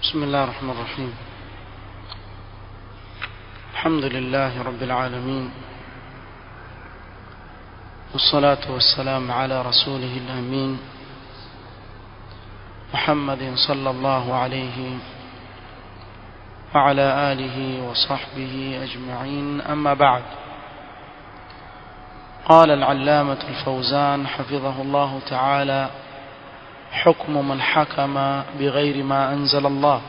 بسم الله الرحمن الرحيم الحمد لله رب العالمين والصلاة والسلام على رسوله الأمين محمد صلى الله عليه وعلى آله وصحبه أجمعين أما بعد قال العلامة الفوزان حفظه الله تعالى حكم من حكم بغير ما أنزل الله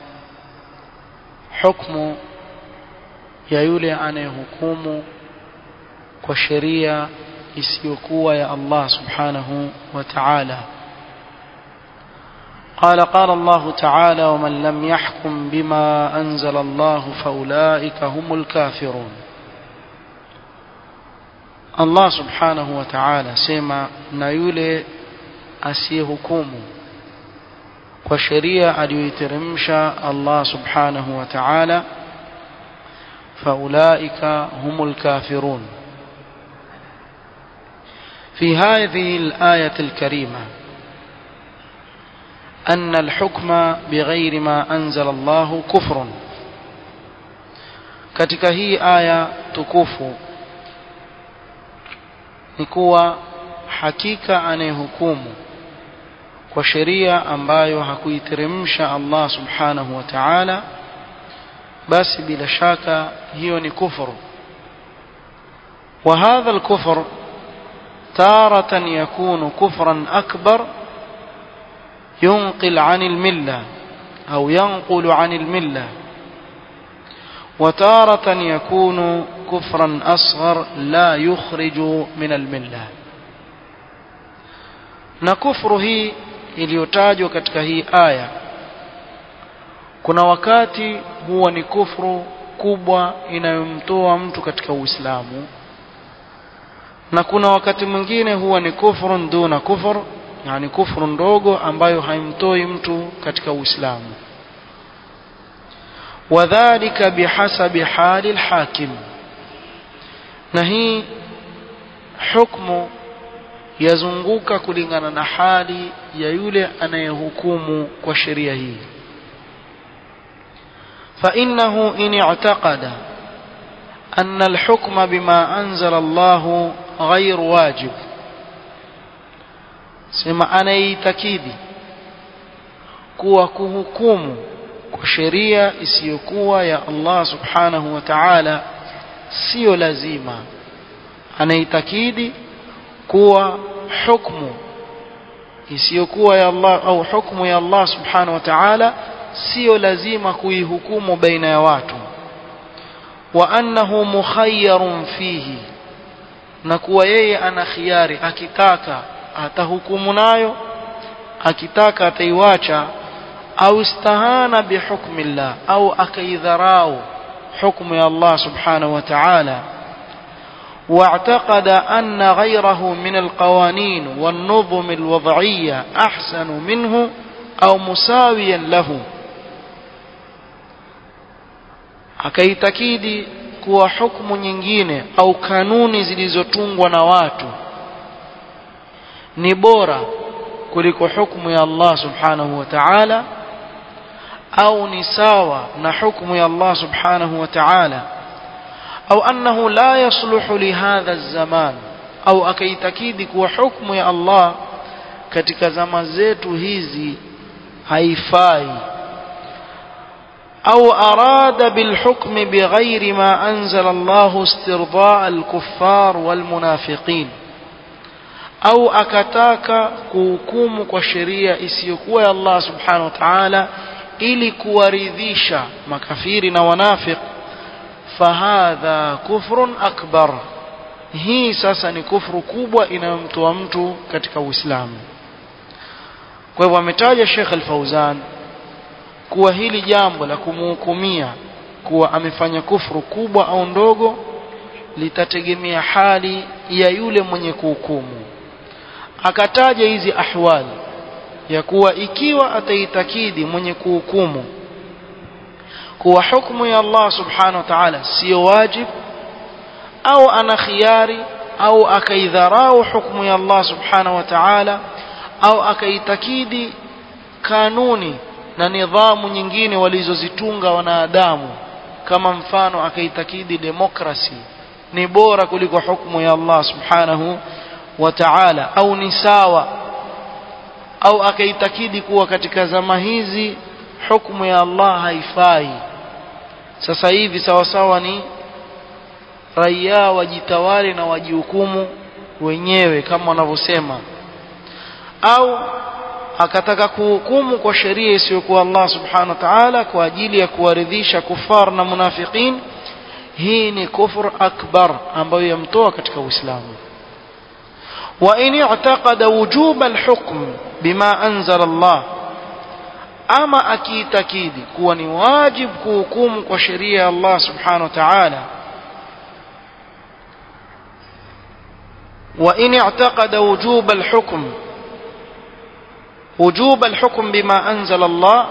حكم ya yule anayehukumu kwa sheria isiyokuwa ya Allah subhanahu wa ta'ala قال قال الله تعالى ومن لم يحكم بما أنزل الله فأولئك هم الكافرون Allah subhanahu wa ta'ala sema na yule asiyehukumu kwa sheria aliyoiteremsha Allah subhanahu wa ta'ala فأولئك هم الكافرون في هذه الآية الكريمة أن الحكم بغير ما أنزل الله كفر katika hii aya tukufu ni kuwa hakika anayehukumu kwa sheria ambayo hakuiteremsha Allah subhanahu wa ta'ala basi bila shaka hiyo ni kufuru وهذا الكفر تارة يكون كفرا أكبر ينقل عن الملة أو ينقل عن الملة وتارة يكون كفرا أصغر لا يخرج من الملة نكفره iliyotajwa katika hii aya kuna wakati huwa ni kufru kubwa inayomtoa mtu katika Uislamu na kuna wakati mwingine huwa ni kufru duna kufur yani kufru ndogo ambayo haimtoi mtu katika Uislamu wadhālika bihasabi hali alhakim na hii hukmu yazunguka kulingana na hali ya yule anayehukumu kwa sheria hii فإنه إن اعتقد أن الحكم بما أنزل الله غير واجب سما أنا يتكيدي kuwa kuhukumu kwa sheria isiyokuwa ya Allah subhanahu wa ta'ala sio lazima anaitakidi kuwa hukmu isiyokuwa ya Allah au hukmu ya Allah subhanahu wa ta'ala sio lazima kuihukumu baina ya watu wa annahu mukhayyarun fihi na kuwa yeye ana khiari akitaka atahukumu nayo akitaka ataiwacha au istahana bihukmi Allah au akaidharau hukmu ya Allah subhanahu wa ta'ala واعتقد أن غيره من القوانين والنظم الوضعية أحسن منه أو مساويا له akaitakidi kuwa hukumu nyingine au kanuni zilizotungwa na watu ni bora kuliko hukumu ya Allah subhanahu wa ta'ala au ni sawa na hukumu ya Allah subhanahu wa ta'ala au annahu la yasluhu li hadha az-zaman au akaitakidi kuwa hukumu ya Allah katika zama zetu hizi haifai أو أراد بالحكم بغير ما أنزل الله استرضاء الكفار والمنافقين أو أكتاك كوكوم وشريع إسيكوى الله سبحانه وتعالى ili kuwaridhisha makafiri na wanafiq fahadha kufrun akbar hii sasa ni kufru kubwa inayomtoa mtu katika uislamu kwa hivyo ametaja Sheikh Al-Fauzan kuwa hili jambo la kumhukumia kuwa amefanya kufru kubwa au ndogo litategemea hali ya yule mwenye kuhukumu akataja hizi ahwali ya kuwa ikiwa ataitakidi mwenye kuhukumu kuwa hukumu ya Allah subhanahu wa ta'ala sio wajib au ana khiari au akaidharau hukumu ya Allah subhanahu wa ta'ala au akaitakidi kanuni na nidhamu nyingine walizozitunga wanadamu kama mfano akaitakidi demokrasi ni bora kuliko hukumu ya Allah subhanahu wa ta'ala au ni sawa au akaitakidi kuwa katika zama hizi hukumu ya Allah haifai sasa hivi sawa sawa ni raia wajitawale na wajihukumu wenyewe kama wanavyosema au akataka kuhukumu kwa sheria isiyokuwa Allah subhanahu wa ta'ala kwa ajili ya kuwaridhisha kufar na munafiqin hii ni kufur akbar ambayo yamtoa katika Uislamu wa in i'taqada wujub al-hukm bima anzala Allah ama akiitakidi kuwa ni wajib kuhukumu kwa sheria ya Allah subhanahu wa ta'ala وإن اعتقد وجوب الحكم وجوب الحكم بما أنزل الله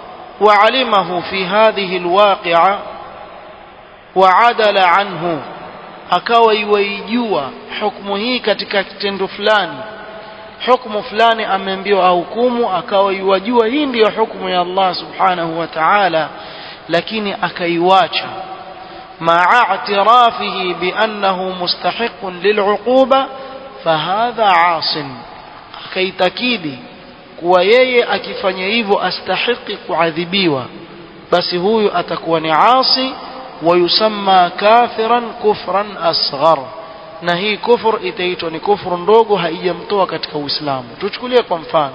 وعلمه في هذه الواقعة وعدل عنه akawa iwaijua hukumu hii katika kitendo fulani hukumu fulani ameambiwa ahukumu akawa iwajua hii ndiyo hukumu ya Allah subhanahu wa ta'ala lakini akaiwacha مع اعترافه بأنه مستحق للعقوبة فهذا عاص akaitakidi kuwa yeye akifanya hivyo astahiki kuadhibiwa basi huyu atakuwa ni asi wayusamma kafiran kufran asghar na hii kufur itaitwa ni kufuru ndogo haijamtoa katika uislamu tuchukulie kwa mfano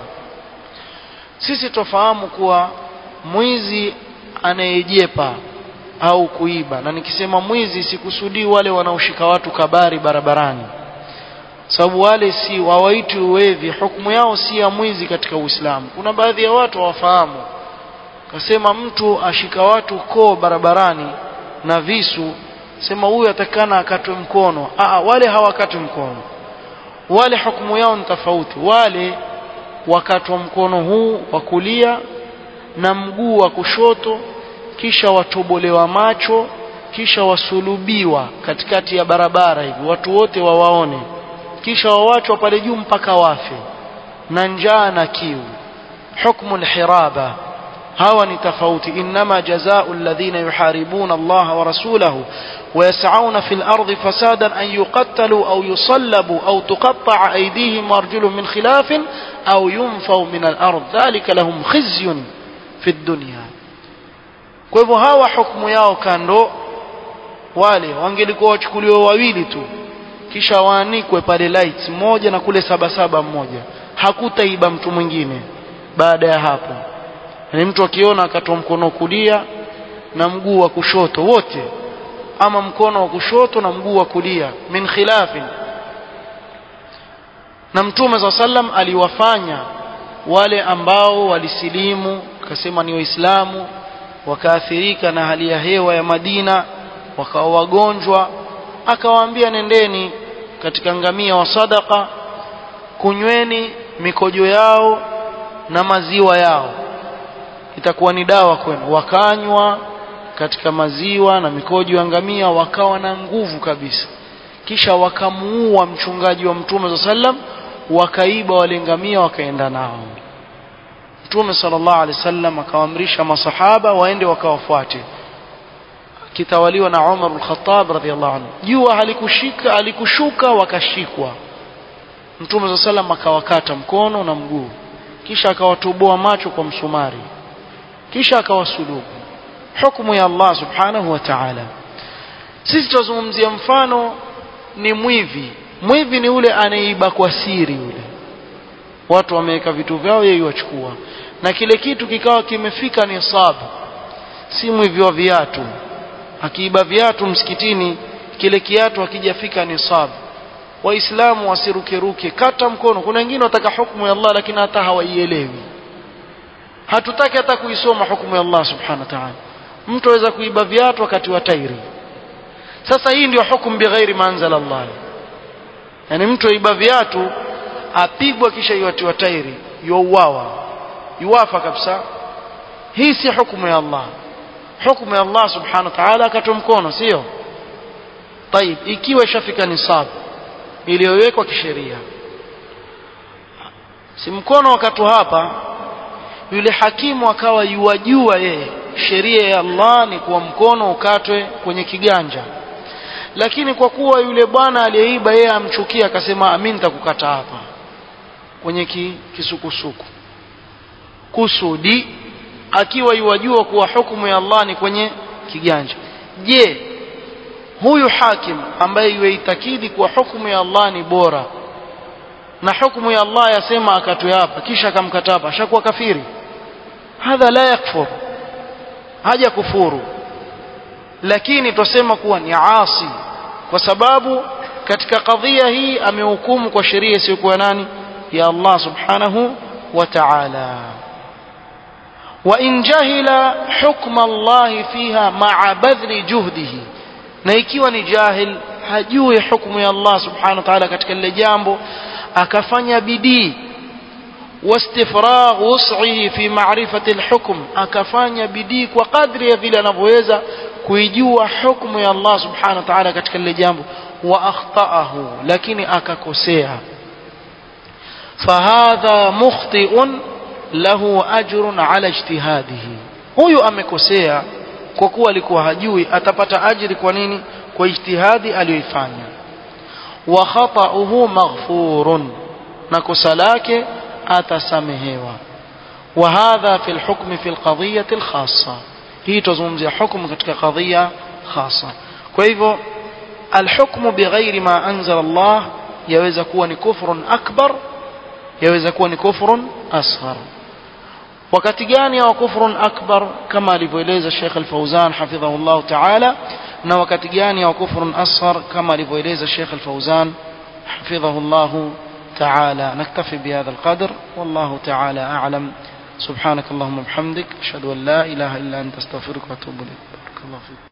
sisi tofahamu kuwa mwizi anayejepa au kuiba na nikisema mwizi sikusudii wale wanaoshika watu kabari barabarani sababu wale si wawaiti uwevi hukumu yao si ya mwizi katika Uislamu kuna baadhi ya watu hawafahamu kasema mtu ashika watu koo barabarani na visu sema huyu atakana akatwe mkono Aa, wale hawakatwi mkono wale hukumu yao ni tofauti wale wakatwa mkono huu wa kulia na mguu wa kushoto kisha watobolewa macho kisha wasulubiwa katikati ya barabara hivi watu wote wawaone kisha wawachwa pale juu mpaka wafe na njaa na kiu hukmu alhiraba hawa ni tofauti inma jazaa'u alladhina yuharibuna Allah wa rasulahu ويسعون في الأرض فسادا أن يقتلوا أو يصلبوا أو تقطع أيديهم وأرجلهم من خلاف أو ينفوا من الأرض ذلك لهم خزي في الدنيا kwa hivyo hawa hukumu yao kando wale wangelikuwa wachukuliwa wawili tu kisha waanikwe pale lights moja na kule saba saba mmoja hakutaiba mtu mwingine baada ya hapo ni mtu akiona akatoa mkono kulia na mguu wa kushoto wote ama mkono wa kushoto na mguu wa kulia min khilafin na mtume saa sallam aliwafanya wale ambao walisilimu akasema ni waislamu wakaathirika na hali ya hewa ya Madina wakawa wagonjwa akawaambia nendeni katika ngamia wa sadaka kunyweni mikojo yao na maziwa yao itakuwa ni dawa kwenu wakanywa katika maziwa na mikojo ya ngamia wakawa na nguvu kabisa kisha wakamuua mchungaji wa mtume sa sallam wakaiba wale ngamia wakaenda nao mtume sallallahu alaihi wasallam akawaamrisha masahaba waende wakawafuate kitawaliwa na Umar al-Khattab radhiyallahu anhu jua halikushika alikushuka wakashikwa mtume sallallahu alaihi wasallam akawakata mkono na mguu kisha akawatoboa macho kwa msumari kisha akawasulubu hukumu ya Allah subhanahu wa ta'ala sisi tuzungumzia mfano ni mwivi mwivi ni ule anayeiba kwa siri yule watu wameweka vitu vyao yeye wachukua na kile kitu kikawa kimefika nisabu si mwivi wa viatu akiiba viatu msikitini kile kiatu akijafika nisabu waislamu wasirukeruke kata mkono kuna wengine wataka hukumu ya Allah lakini hata hawaielewi hatutaki hata kuisoma hukumu ya Allah subhanahu wa ta'ala mtu aweza kuiba viatu wakati wa tairi sasa hii ndio hukumu bighairi manzala Allah yani mtu aiba viatu apigwa kisha iwatiwa tairi yuuawa yuwafa kabisa hii si hukumu ya Allah hukumu ya Allah subhanahu wa ta'ala akatoa mkono sio طيب ikiwa ishafika nisab iliyowekwa kisheria si mkono wakati hapa yule hakimu akawa yuwajua yeye sheria ya Allah ni kuwa mkono ukatwe kwenye kiganja lakini kwa kuwa yule bwana aliyeiba yeye amchukia akasema mimi nitakukata hapa kwenye ki, kisukusuku kusudi akiwa yuwajua kuwa hukumu ya Allah ni kwenye kiganja je huyu hakim ambaye yuitakidi kuwa hukumu ya Allah ni bora na hukumu ya Allah yasema akatwe hapa kisha akamkata hapa ashakuwa kafiri hadha la yakfur haja kufuru lakini twasema kuwa ni asi kwa sababu katika kadhia hii amehukumu kwa sheria isiyokuwa nani ya Allah subhanahu wa ta'ala وإن جهل حكم الله فيها مع بذل جهده na ikiwa ni jahil hajui hukumu ya Allah subhanahu wa ta'ala katika lile jambo akafanya bidii wastifragh wus'ihi fi ma'rifati al-hukm akafanya bidii kwa kadri ya vile anavyoweza kuijua hukumu ya Allah subhanahu wa ta'ala katika lile jambo wa akhtaahu lakini akakosea fahadha mukhti'un lahu ajrun ala ijtihadihi huyu amekosea kwa kuwa alikuwa hajui atapata ajiri kwa nini kwa ijtihadi aliyoifanya wa khata'uhu maghfurun na kosa lake atasamehewa wa hadha fi alhukm fi alqadiyati alkhassa hii tuzungumzia hukumu katika kadhia khassa kwa hivyo alhukmu bighairi ma anzala Allah yaweza kuwa ni kufrun akbar yaweza kuwa ni kufrun asghar wakati gani wa kufrun akbar kama alivyoeleza Sheikh Al-Fauzan hafidhahullah ta'ala na wakati gani wa kufrun asghar kama alivyoeleza Sheikh Al-Fauzan hafidhahullah تعالى نكتفي بهذا القدر والله تعالى أعلم سبحانك اللهم وبحمدك أشهد أن لا إله إلا أنت استغفرك وأتوب إليك بارك الله فيك